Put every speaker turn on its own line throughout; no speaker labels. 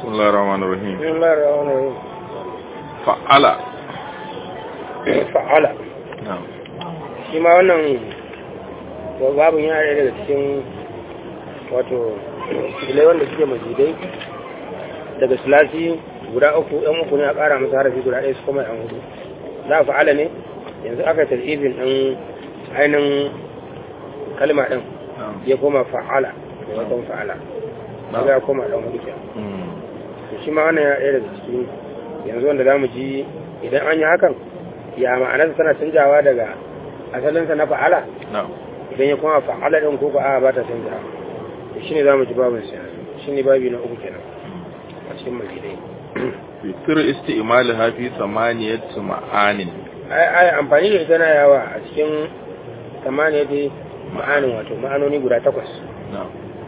الله الرحمن الرحيم
بسم الله الرحمن الرحيم
فعل
fa'ala
نعم
shi ma wannan babin yana ɗaya daga cikin wato filai wanda suke mazidai daga sulasi guda uku yan uku ne a ƙara masa harafi guda ɗaya su kuma yan hudu za a fa'ala ne yanzu aka tarifin ɗin ainihin kalma ɗin
نعم
ya koma fa'ala da wasan fa'ala
Na'am.
ya koma ɗan hudu kenan
مم.
to shi ma wannan ya ɗaya daga cikin yanzu wanda za mu ji idan an yi hakan ya ma'anarsa tana canjawa daga asalinsa na fa'ala
نعم
idan ya kuma fa'ala ɗin ko ba a ba ta canjawa to shi ne za mu ji babin sa shi ne babi na uku kenan a cikin mazidai
يكثر استعمالها في ثمانية معان
ai ai amfani da ita na yawa a cikin tamaniya dai ma'anin wato ma'anoni guda takwas
نعم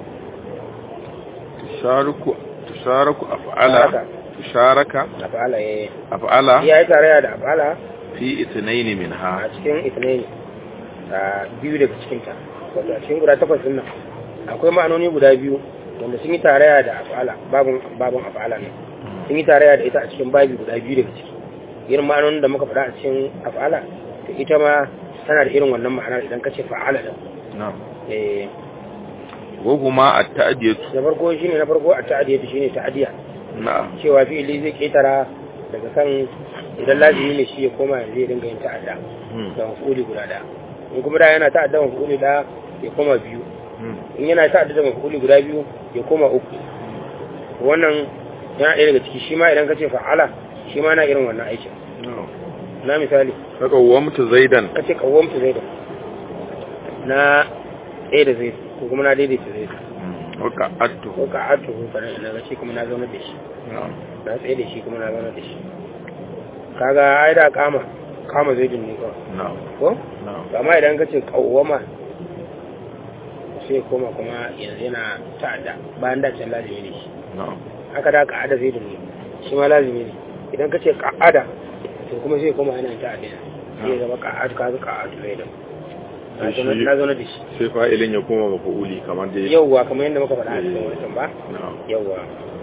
تشارك تشارك أفعال
Haka.
تشارك
a fa'ala ya
أفعال
ya yi tarayya da fa'ala
في اثنين
a
منها
cikin itinaini a biyu daga cikinta wato a cikin guda takwas din nan akwai ma'anoni guda biyu wanda sun yi tarayya da af'ala babun babun af'ala ne sun yi tarayya da ita a cikin babi guda biyu daga ciki irin ma'anonin da muka faɗa a cikin af'ala to ita ma tana da irin wannan ma'anar idan ka ce fa'ala da
نعم
eh
وهما التأدية
na farko shine na farko a ta'adiyya shine ta'adiya
نعم
cewa fi'ili zai ketara daga kan idan lazimi ne shi ya koma yanzu ya dinga yin ta'adda
مم.
da mafuli guda ɗaya in kuma da yana ta'adda mafuli ɗaya ya koma biyu
مم.
in yana ta'adda da mafuli guda biyu ya koma uku wannan yana ɗaya daga ciki shi ma idan ka ce fa'ala shi ma na irin wannan aikin
نعم
na misali
فقومت زيدا
ka ce kawwamta zai da na ɗaya da zai ko kuma na daidaita zai
مم. وقعدته
ko ka atu ko kana na ga shi kuma na zauna da shi
نعم
na tsaye da shi kuma na zauna da shi kaga ai da kama kama zai ne kawai
نعم
ko
نعم
to amma idan ka ce kawwama sai koma kuma yanzu yana ta'adda bayan da can lazimi ne shi
نعم
haka da ka'ada zai ne shi ma lazimi ne idan ka ce ka'ada to kuma sai koma yana ta'adda ne sai ya zama ka'adu ka ka'adu zai da na
Shi-
zauna- na zauna da shi
sai fa'ilin ya koma mafa'uli kamar dai
yauwa kamar yadda muka faɗa a cikin wancan ba
na'am
yauwa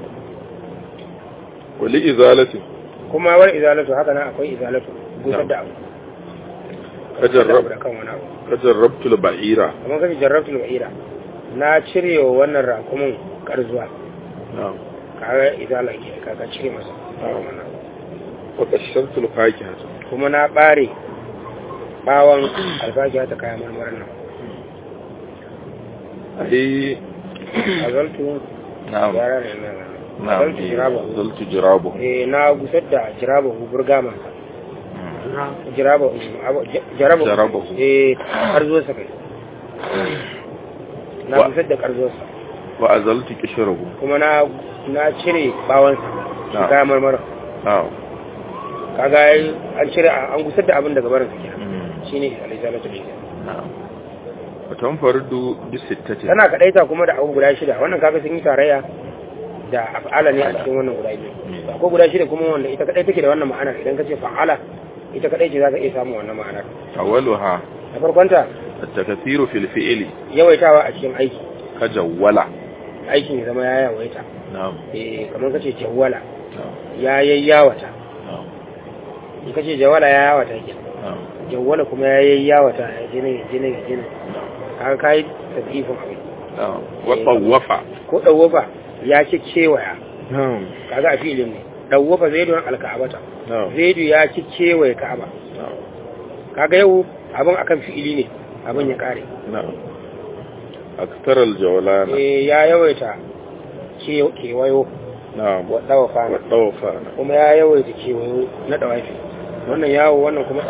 wali izalati
kuma wani izalatu haka nan akwai izalatu gusar da abu
kajarrab
da kan wani abu
kajarrabtul ba'ira
kamar kashi jarrabtul ba'ira na cire wa wannan rakumin karzuwa
na'am
kaga izala ke kaga cire masa
wa kashartul fakihata
kuma na bare bawon alfakiya ta kayan marmarin nan
ai
azaltu
na'am
yara ne na
na'am
azaltu jiraba
zaltu jirabu
eh na gusar da jiraba hu burgama jiraba jaraba
Jarabahu.
eh karzuwarsa kai na
Wa-
gusar da karzuwarsa
wa azaltu kishrahu
kuma na na cire bawansa
Na.
kayan marmarin
na'am
kaga ai an cire an gusar da abin daga barin sa kenan
Mm.
shine alizalatu ne
na'am wa tanfarudu bi sittati
tana kadaita kuma da abu guda shida wannan kaga sun yi tarayya da af'ala ne a cikin wannan guda biyu
Mm.
ko guda shida kuma wanda ita kadai take da wannan ma'anar idan ka ce fa'ala ita kadai ce zaka iya samun wannan ma'anar
awwaluha
na farkonta
at-takathiru fil fi'li
yawaitawa a cikin aiki
kajawwala
aikin ya zama ya yawaita
na'am
eh kamar kace jawwala
na'am
ya yayyawata
na'am
in kace jawwala ya yawata ke
na'am
jawwala kuma ya yayyawata ya jinin ya jinin ya jinin kaga kai tadifin abin
na'am wa tawwafa
ko dawofa ya ci kewaya
na'am
kaga a filin ne dawofa zai don alka'abata
na'am
zaidu ya ci kewaye ka'aba
na'am
kaga yau abin akan fi'ili ne abin ya kare
na'am aktar al-jawlana
eh ya yawaita ke- kewayo
na'am
wa dawafa
wa tawfa
kuma ya yawaita kewayo na dawafi wannan yawo wannan kuma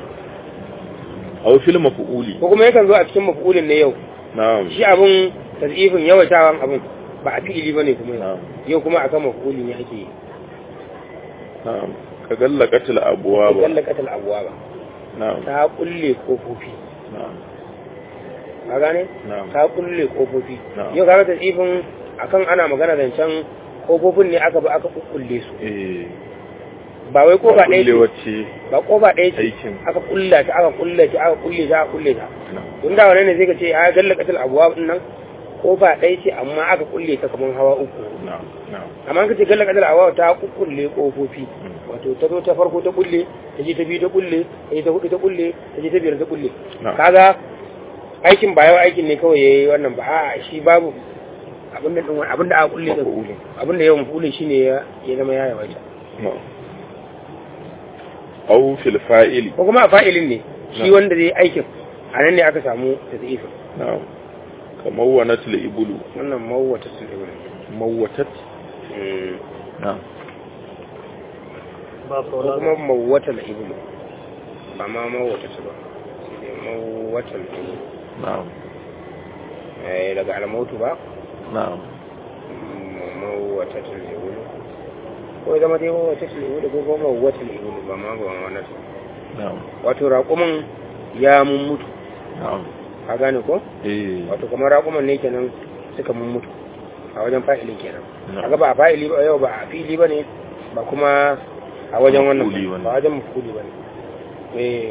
aw fil maf'uli
ko kuma yakan zo a cikin mafulin ne yau
na'am
shi abin tazifin yawaitawan abin ba a fi'ili bane kuma yau
na'am
yau kuma akan mafuli ne ake yi
na'am ka gallaqatil abwaba
kallakatul abwaba
na'am
ta kulle kofofi
na'am
ka gane
na'am
ta kulle kofofi
Na'am.
yau kaga tazifin akan ana magana zancen kofofin ne aka ba aka kulle su
eh
ba wai kofa ɗaya ce
wacce
ba kofa ɗaya ce
aikin
aka kulla ta aka kulla ta aka kulle ta aka kulle ta
na'am
tun da wannan ne sai ka ce a galla katal abuwa din nan kofa ɗaya ce amma aka kulle ta kamar hawa uku
na'am na'am
amma kace galla kadar awa ta kukkulle kofofi wato ta zo ta farko ta kulle ta je ta biyu ta kulle ta je ta hudu ta kulle ta je ta biyar ta kulle
Na'am.
kaga aikin ba yawa aikin ne kawai yayi wannan ba a shi babu abin da din abin da aka kulle da
Maf'ulun.
abin da yawan mafulin shine ya ya zama ya yawaita
na'am aw fil fa'ili
ko kuma a fa'ilin ne shi
Na'am.
wanda zai aikin a nan ne aka samu tazifin
na'am kamar wanatul ibulu
wannan mawwata sun ibn
mawwatat na'am
ba
ko
kaula
kuma mawwata al ibn ba ma mawwata su ba sai dai mawwata al ibn
na'am
eh daga al-mautu ba
na'am
mawwata al ibn ko ya zama dai mawwata al ibn ko kuma mawwata al ibn ba ma ba wannan
na'am
wato raƙumin ya mun mutu
na'am
ka gane ko
eh
wato kamar raƙuman ne kenan suka mun mutu a wajen fa'ilin kenan
Na'am.
kaga ba a fa'ili ba yau ba a fili ba ne ba kuma a wajen wannan
Maf'uli bane.
ba wajen mafuli ba ne eh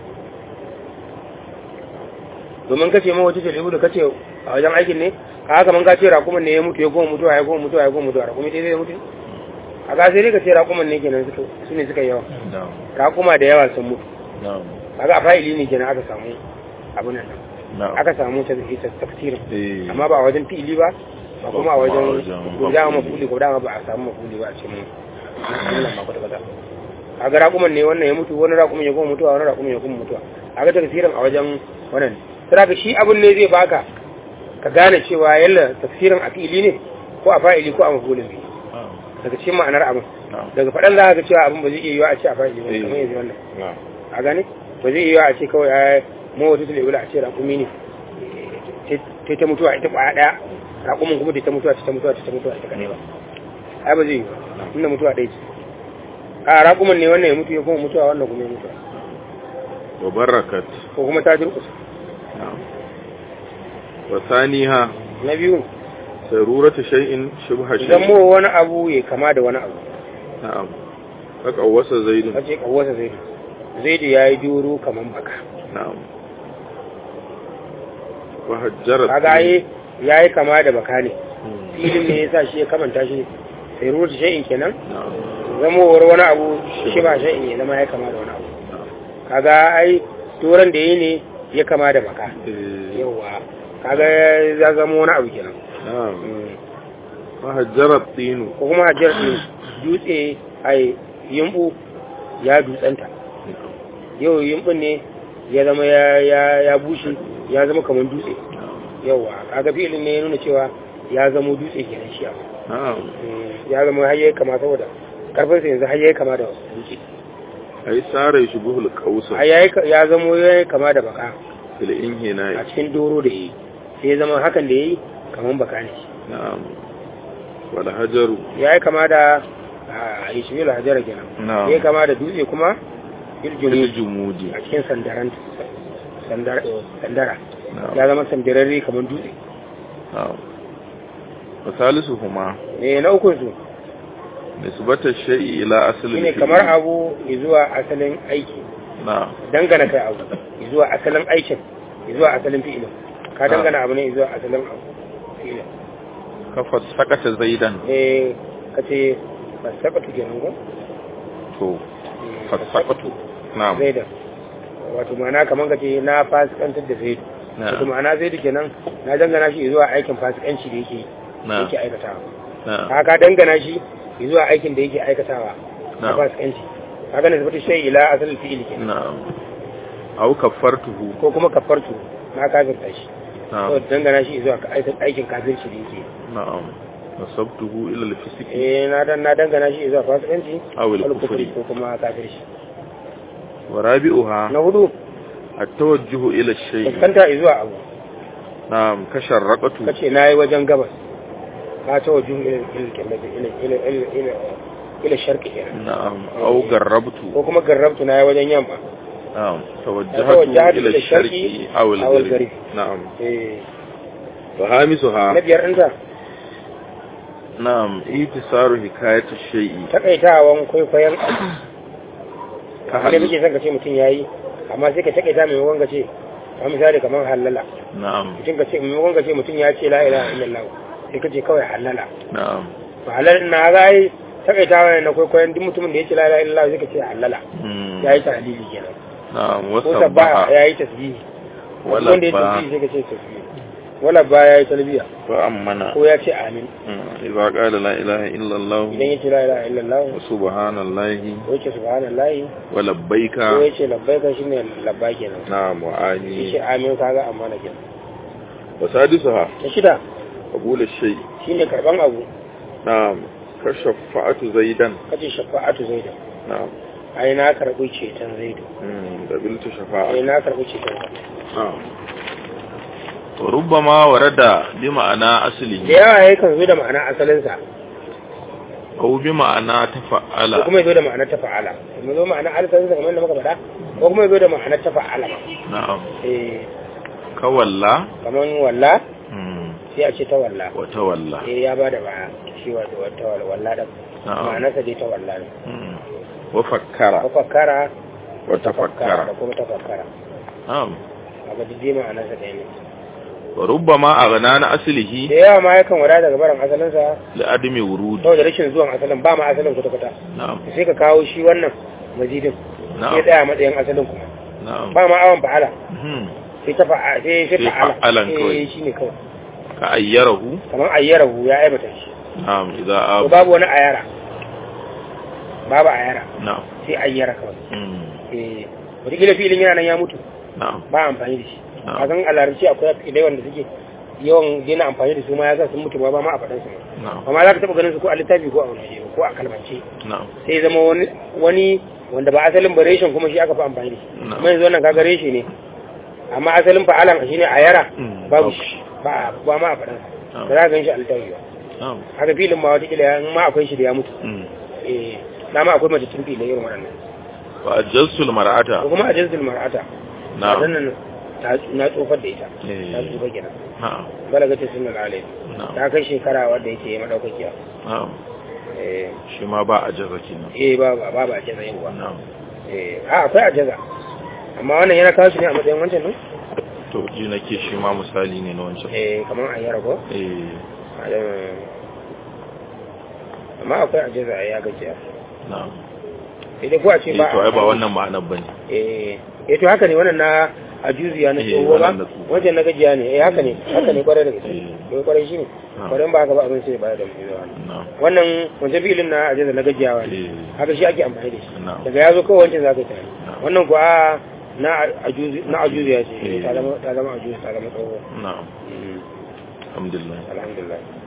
domin kace ma wata ce da kace a wajen aikin ne ka haka man ka ce raƙuman ne ya mutu ya goma mutuwa ya goma mutuwa ya goma mutuwa raƙumi dai zai mutu a ga sai dai ka ce raƙuman ne kenan suka su ne suka yi yawa
na'am
raƙuma da yawa sun mutu
na'am
kaga a fa'ili ne kenan aka samu abin nan
na'am
aka samu ta ita tafsirin
eh
amma ba a wajen fi'ili ba ba kuma a
Ba kuma a
wajen
wajen
ko dama
mafuli.
mafuli ko dama ba a samu mafuli ba a cikin wannan ba kwata kwata a ga raƙuman ne wannan ya mutu wani raƙuman ya kuma mutuwa wani raƙuman ya kuma mutuwa a ga tafsirin a wajen wannan sai ka shi abin ne zai baka ka gane cewa yalla tafsirin a fi'ili ne ko a fa'ili ko a mafulin ne
na'am
daga cikin ma'anar abin
na'am
daga faɗan za ka ga cewa abin ba zai iya yiwa a ce a fa'ili ba
Eh.
kamar yanzu wannan
na'am
a gane ba zai iya a ce kawai a mawata su lebula a ce raƙumi ne ta ta mutuwa ita ƙwaya ɗaya raƙumin kuma ta ta mutuwa ta ta mutuwa ta ta mutuwa ita kaɗai ba ai ba zai yi ba inda mutuwa ɗaya ce a raƙumin ne wannan ya mutu ya kuma mutuwa wannan kuma ya mutuwa
wa barakat
ko kuma ta durƙusa
na'am wa thaniha
na biyu
saruratu shay'in shubha
idan
shay'in
mu wani abu ya kama da wani abu
na'am haka wasa zaidun
kace kawasa zaidu zaidu ya yi duro kaman baka
na'am wa hajjarat
kaga ai ya yi kama da baka ne
Hmm.
filin ne ya sa shi ya kamanta shi sai ruwa shay'in kenan
na'am
zamowar wani abu shi ba shi ya zama ya kama da wani abu kaga ai turan da yi ne ya kama da baka
eh
yawa kaga ya zama wani abu kenan
na'am
Mm.
wa hajjarat tinu
ko kuma hajjar ɗin dutse ai yimbu ya dutsanta yau yimbun ne ya zama ya ya ya bushe ya zama kamar dutse yawa kaga filin ne ya nuna cewa ya zama dutse kenan shi abu
na'am
Mm. ya zama har yayi kama saboda karfin sa yanzu har yayi kama da dutse
ai sare shubuhul qausa
har yayi ya zama yayi kama da baka
fil inhina
a cikin doro da yi sai ya zama hakan da yayi kaman baka ne
na'am wal hajaru
ya yi kama da a ishmael hajjara kenan
na'am
ya yi kama da dutse kuma
fil
iljumi
jumudi
a cikin sandaran sandara sandara
na'am
ya zama sandararre kamar dutse
na'am wa salisuhuma
ne na ukun su
nisbata shay'i ila asli
shine kamar abu zuwa asalin aiki
na'am
dangana kai abu zuwa asalin aikin zuwa asalin fi'ilin ka
Ah.
dangana abu ne zuwa asalin abu fi'ilin
kafa sakata zaidan
eh kace fasaqatu kenan ko
to fasaqatu na'am
zaidan wato ma'ana kamar kace na fasikantar da zaidu wato
na'am
ma'ana zaidu kenan na dangana shi zuwa aikin fasikanci da yake
na'am
yake aikatawa
na'am
ka ka dangana shi zuwa aikin da yake aikatawa na
na'am
fasikanci kaga ne zubata shay ila asal fi'il kenan
na'am aw kaffartuhu
ko kuma kafartu na kafirta shi to
na'am
dangana shi zuwa ka- aikin aikin kafirci da yake
na'am nasabtuhu ila al-fisq
eh na dan na dangana shi zuwa fasikanci
aw
wal
al-kufri
kufri ko kuma kafirci
wa rabi'uha
na hudu
at-tawajjuh ila ash-shay
fuskanta zuwa abu
na'am kasharraqatu
kace nayi wajen gabas ka ta wajen ila ila ila ila ila ila ila sharqi kenan
na'am aw garrabtu
ko kuma garrabtu nayi wajen yamma
na'am
توجهت
tawajjahatu
إلى
ila
الشرق
ash-sharqi aw
أو
al-gharb
الغرب.
na'am
eh
wa hamisuha
na biyar ɗinta
na'am itisaru hikayatu shay'i
takaitawan kwaikwayon abu
ka
ne
hadu
muke son ka ce mutum ya yi amma sai ka takaita mai wanga ce kamar misali kamar halala
na'am
mutum ka ce maimakon ka ce mutum ya ce la ilaha illallah sai ka ce kawai halala
na'am
to halal na ga ai takaitawa ne na kwaikwayon duk mutumin da ya ce la ilaha illallah sai ka ce halala
Mm.
ya yi tahlili kenan
na'am
ko
wasabbaha
sabbaha ya yi tasbihi
Wala
wanda ya
ba.
tasbihi sai ka ce tasbihi wala ba ya yi talbiya
wa ammana
ko ya ce amin
Mm. idza qala la ilaha illa allah
idan ya ce la ilaha illallah
wa subhanallahi
ko ya ce subhanallahi
wa labbaika
ko ya ce labbaika shine labba kenan
na'am wa
shi ce
ali
amin kaga amma na kenan
wa sadisuha
ta shida
qabul ash-shay
shine karban abu
na'am kashafa'atu zaidan
kace shafa'atu zaidu
na'am
ai na karbi ceton zaidu
Mm. qabiltu
ai
shafa'a
na karbi ceton
na'am wa rubbama warada bi ma'ana
da
asli
yawa yayi kan zo da ma'ana asalin sa
aw bi ma'ana
ko
tafa'ala
kuma yazo da ma'ana tafa'ala kuma zo ma'ana asalin sa kamar da muka faɗa ko kuma yazo da ma'ana tafa'ala ma
na'am
eh
kawalla
kamar walla
Mm.
sai a ce ta walla
wa tawalla
eh ya bada baya shi wato wata walla da
na'am
ma'anarsa dai ta walla ne
Mm. wa fakkara
tafakkara
wa
da
tafakkara
kuma tafakkara
na'am
kaga duk dai ma'anarsa ɗaya ne
wa rubbama aghna na aslihi
da yawa ma yakan wada daga barin asalinsa
li adami wurudi
saboda rashin zuwan asalin ba ma asalin kwata-kwata
na'am
sai ka kawo shi wannan mazidin sai
na'am
tsaya matsayin asalin kuma
na'am
ba ma awon fa'ala
Mhm.
sai ta fa'a sai sai
Sai
fa'ala
fa'alan kawai.
eh shine kawai
ka ayyarahu
kamar ayyarahu ya aibata shi
na'am idza
ko
abu
babu wani ayara babu ayara
na'am
sai ayyara kawai
Mm.
eh wataƙila filin yana nan ya mutu
na'am
ba amfani da shi
Na'am.
a kan alarci akwai filai wanda suke yawan daina amfani da su ma ya sa sun mutu ba ba ma a faɗansu ma
na'am
amma za ka taɓa ganin su ko a littafi ko a wani ko a kalmance
na'am
sai zama wani wani wanda ba asalin ba reshen kuma shi aka fi amfani da shi
Na'am.
kuma yanzu wannan kaga reshe ne amma asalin fa'alan shine a yara
Mm,
babu
babu.
shi ba ba ma a faɗan
Na'am.
ba za ka gan shi a littafi ba
na'am
haka filin ma watakila ya in ma akwai shi da ya mutu
Mm.
eh na ma akwai mace tun filin irin waɗannan
wa ajjalsul mar'ata
ko kuma a jinsul mar'ata
na'am
nan ta na tsofar da ita
Eh.
ta tsofa kenan
na'am
balagata sunan alai
na'am
ta kai shekara wadda yake madaukakiya
na'am
eh
shi ma ba a jaza kenan
eh ba ba ba ba a jaza yin
na'am
eh a akwai a jaza amma wannan yana kawo shi ne a matsayin wancan ne
to ji nake shi ma misali ne na wancan
eh kamar a yara ko
eh
amma akwai a jaza ya gajiya
na'am
sai dai ko a ce
eh
ba
to ai ba wannan ma'anar bane
eh eh to haka ne wannan na a juziya na
Eh,
tsoho ba
wannan na tsoho.
wancan na gajiya ne eh haka ne haka ne kwarai da gaske
Eh.
don kwarai shi ne
Ah.
kwarai ba haka ba abin sai ba da mu zuwa
na'am
wannan wancan filin na ajaza na gajiyawa ne
eh
haka shi ake amfani da shi
na'am
daga ya zo kawai wancan za ka yi tare
Na'am.
wannan kuwa na ajuzi na ajuzi ya ce
Eh.
ta zama ta zama ajuzi ta zama tsoho
na'am alhamdulillah
alhamdulillah